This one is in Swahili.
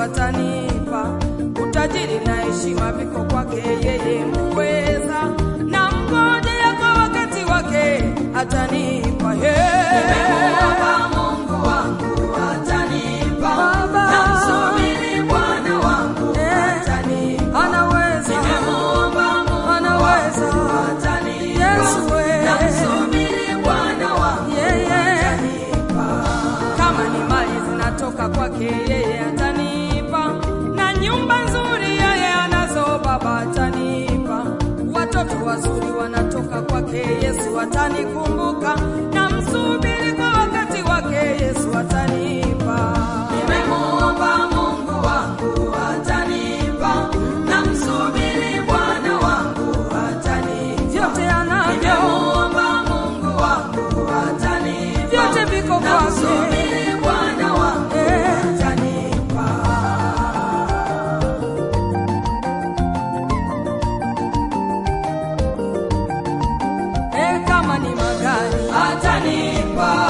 atanipa. Utajiri na heshima viko kwake yeye muweza, na mngojea kwa wakati wake atanipa. Nimemuomba Mungu wangu atanipa, Baba. namsubiri Bwana wangu atanipa. Anaweza, Nimemuomba Mungu anaweza, atanipa, Yesu we. namsubiri Bwana wangu yeye atanipa. kama ni mali zinatoka kwake yeye atanipa, na nyumba nzuri yeye anazo Baba atanipa, watoto wazuri wanatoka kwake Yesu atanikumbuka, na msubiri kwa wakati wake Yesu atanipa. Nimemuomba Mungu wangu atanipa, namsubiri Bwana wangu atanipa. Vyote anavyo Nimemuomba Mungu wangu atanipa, vyote viko kwake. namsubiri Bwana wangu Eh. atanipa. Eh, kama ni magari Atanipa,